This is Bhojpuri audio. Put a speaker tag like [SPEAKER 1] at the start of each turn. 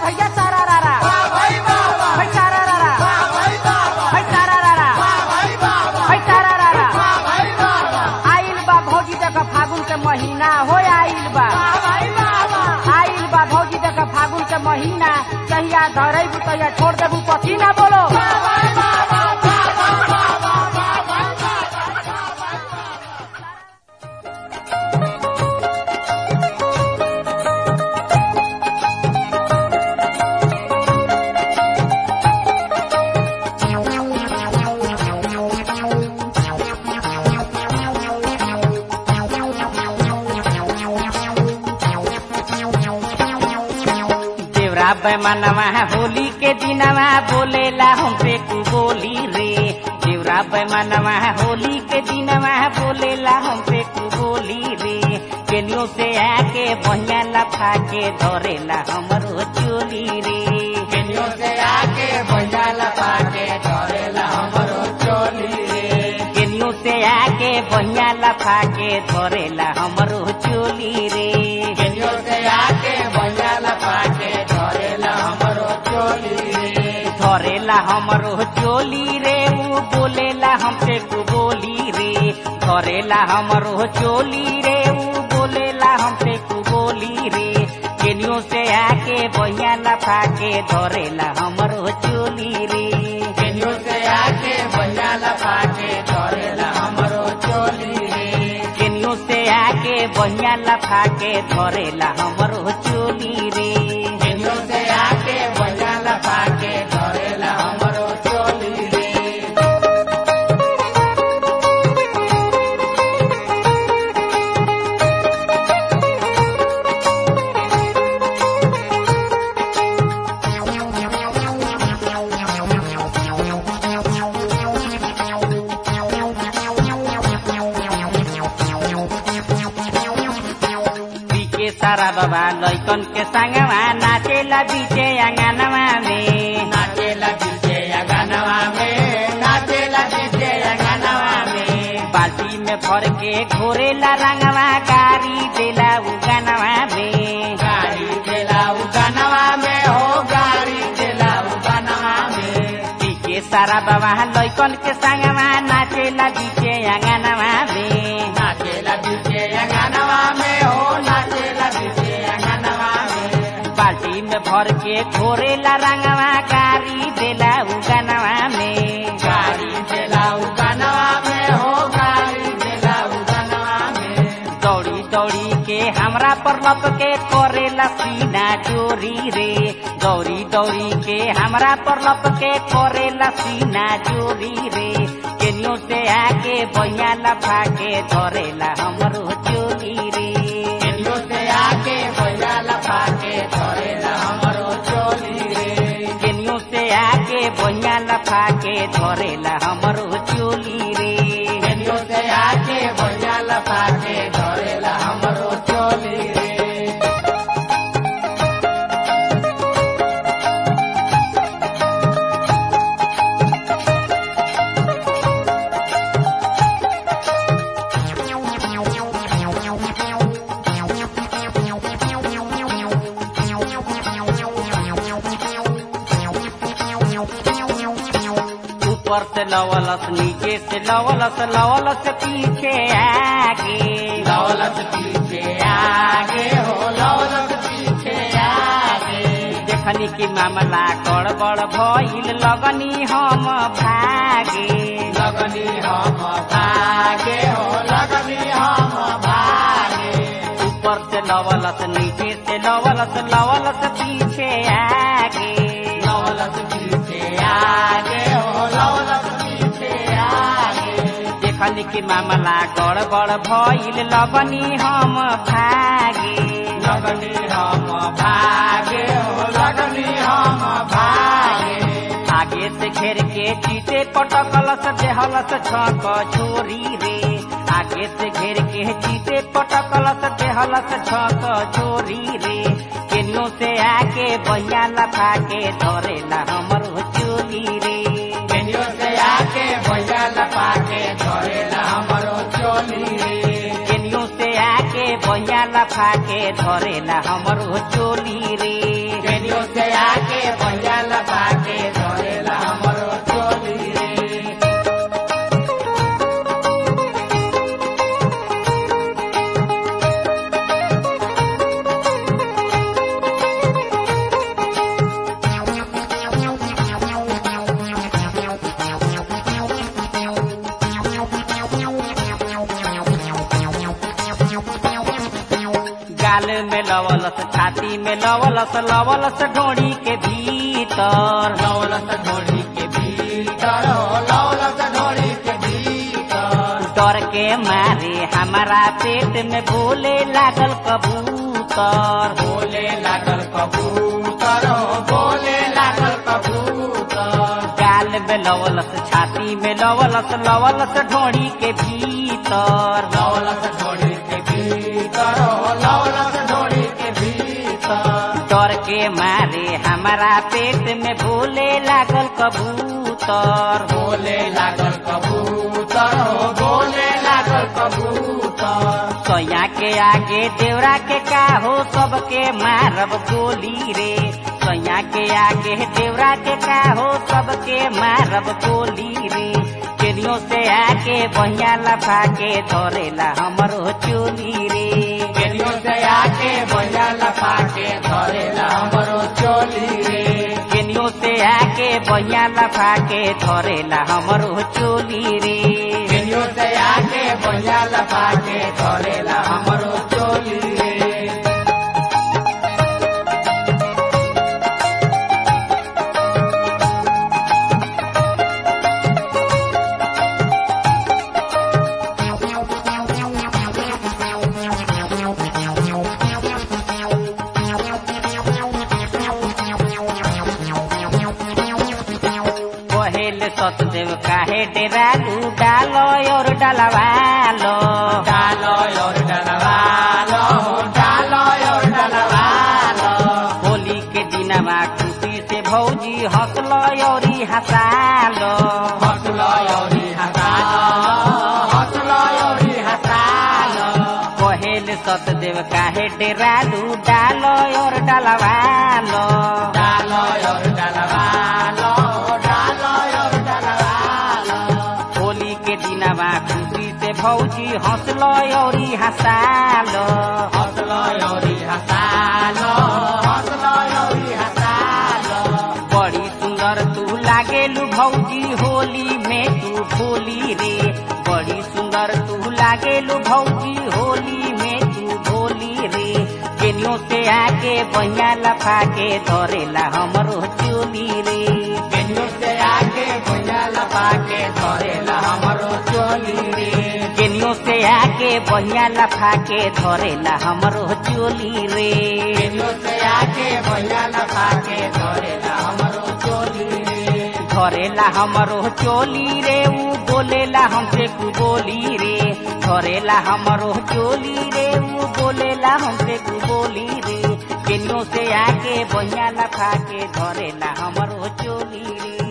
[SPEAKER 1] भैया सारा रारा भाई सारा रारा भाई सारा रारा भाई सारा रारा आइल बा भौजी देख फागुन के महीना हो आइल बा आइल बा भौजी देख फागुन के महीना कहिया धरेबू तहिया छोड़ देबू पसीना बोलो देवरा बैमानवा होली के दिनवा बोलेला हमसे तू बोली रे देवरा बैमानवा होली के दिनवा बोलेला हमसे तू बोली रे केलियो से आके बहिया लफा के धरेला हमरो चोली रे
[SPEAKER 2] केनियो से आके भैया लपा के धरेला हमरो चोली रे
[SPEAKER 1] केलियो से आके बहिया लफा के धरेला हमरो चोली रे
[SPEAKER 2] केनियो से आके भैया लपा के धरेला हमरो चोली रे
[SPEAKER 1] धरेला हमरो चोली रे ऊ बोलेला हमसे तू बोली रे धरेला हमरो चोली रे ऊ बोलेला हमसे तू बोली रे केनियो से आके बहिया लफा के धरेला हमरो चोली रे
[SPEAKER 2] केनियो से आके भैया लपा के धरेला हमरो चोली रे
[SPEAKER 1] केनियो से आके बहिया लफा के धरेला हमरो चोली रे
[SPEAKER 2] केनियो से आके भैया लपा के धरेला हमरो चोली रे
[SPEAKER 1] पीके सारा बाबा लैकन के संगवा नाचेला बीचे अंगनवा में
[SPEAKER 2] नाचेला डीजे गानवा में नाचेला डीजे गानवा में
[SPEAKER 1] बाल्टी में भर के घोरेला रंगवा गारी देला उगनवा में
[SPEAKER 2] गाड़ी देला गानवा में हो गाड़ी देला गानवा में
[SPEAKER 1] पीके सारा बाबा लैकन के संगवा नाचेला बीचे अंगनवा में
[SPEAKER 2] नाचेला डीजे गानवा में हो नाचेला डीजे गानवा में
[SPEAKER 1] बाल्टी में भर के घोरेला रंगवा गारी देला उगनवा में
[SPEAKER 2] गाड़ी देला गानवा में हो गाड़ी देला गानवा में
[SPEAKER 1] दौड़ी दौड़ी के हमरा पर लप के करेला सीना चोरी रे दौड़ी दौड़ी के हमरा पर लप के करेला सीना चोरी रे केनियो से आके बहिया लफा के धरेला हमरो चोरी रे
[SPEAKER 2] केनियो से आके भैया लपा के धरेला हमरो चोली रे
[SPEAKER 1] केनियो से आके बहिया लफा के धरेला हमरो चोली रे
[SPEAKER 2] केनियो से आके भैया लपा के धरेला हमरो चोली रे
[SPEAKER 1] ऊपर से लवलस नीचे से लवलस लवलस पीछे आगे
[SPEAKER 2] लौलत पीछे आगे हो लौलत पीछे आगे
[SPEAKER 1] देखनी की मामला गड़बड़ भइल लगनी हम भागे
[SPEAKER 2] लगनी हम भागे हो लगनी हम भागे
[SPEAKER 1] ऊपर से लवलस नीचे से लवलस लवलस पीछे आगे
[SPEAKER 2] लौलत पीछे आगे हो लौलत पीछे आगे
[SPEAKER 1] देखनी की मामला गड़बड़ भइल लगनी हम भागे
[SPEAKER 2] लगनी हम भागे हो लगनी हम भागे
[SPEAKER 1] आगे से घेर के चीते पटकलस देहलस छक छोरी रे आगे से घेर के चीते पटकलस देहलस छक छोरी रे केनियो से आके बहिया लफा के धरेला हमरो चोली रे
[SPEAKER 2] केनियो से आके भैया लपा के धरेला हमरो चोली रे
[SPEAKER 1] केनियो से आके बहिया लफा के धरेला हमरो चोली रे
[SPEAKER 2] केनियो से आके भैया लपा के धरेला हमरो चोली रे
[SPEAKER 1] गाल में लवलस छाती में लवलस लवलस ढोड़ी के भीतर
[SPEAKER 2] लौलस ढोली के भीतर लौलस ढोली के भीतर
[SPEAKER 1] डर के मारे हमारा पेट में बोले लागल कबूतर
[SPEAKER 2] बोले लागल कबूतर बोले लागल कबूतर
[SPEAKER 1] गाल में लवलस छाती में लवलस लवलस ढोड़ी के भीतर
[SPEAKER 2] लौलस ढोली के भीतर लौलस ढोली के भीतर
[SPEAKER 1] डर के मारे हमारा पेट में बोले लागल कबूतर
[SPEAKER 2] बोले लागल कबूतर बोले लागल कबूतर
[SPEAKER 1] सोया के आगे देवरा के का हो सबके मारब गोली रे सोया के आगे देवरा के का हो सबके मारब गोली रे केनियो से आके बहिया लफा के धरेला हमरो चोली रे
[SPEAKER 2] केनियो से आके भैया लपा के धरेला हमरो चोली रे
[SPEAKER 1] केनियो से आके बहिया लफा के धरेला हमरो चोली रे
[SPEAKER 2] केनियो से आके भैया लपा के धरेला हमरो चोली रे
[SPEAKER 1] कहेल सतदेव काहे डेरालू डालो और डलवालो
[SPEAKER 2] डालो और डलवालो डालो और डलवालो
[SPEAKER 1] होली के दिनमा खुशी से भौजी हंसलो और हंसालो
[SPEAKER 2] हंसलो और हंसालो हंसलो और हंसालो
[SPEAKER 1] कहेल सतदेव काहे डेरालू डालो और डलवालो
[SPEAKER 2] डालो और डलवालो डालो और डलवालो
[SPEAKER 1] होली के दिनमा खुशी से भौजी हंसलो और हंसालो
[SPEAKER 2] हंसलो और हंसालो हंसलो और हंसालो
[SPEAKER 1] बड़ी सुंदर तू लागेलू भौजी होली में तू भोली रे बड़ी सुंदर तू लागेलू भौजी होली में तू भोली रे केनियो से आके बहिया लफा के धरेला हमरो चोली रे
[SPEAKER 2] केनियो से आके भैया लपा के धरेला हमरो चोली रे
[SPEAKER 1] केनियो से आके बहिया लफा के धरेला हमरो चोली रे
[SPEAKER 2] केनियो से आके भैया लपा के धरेला हमरो चोली रे
[SPEAKER 1] धरेला हमरो चोली रे ऊ बोलेला हमसे कु बोली रे धरेला हमरो चोली रे ऊ बोलेला हमसे कु बोली रे केनियो से आके बहिया लफा के धरेला हमरो चोली रे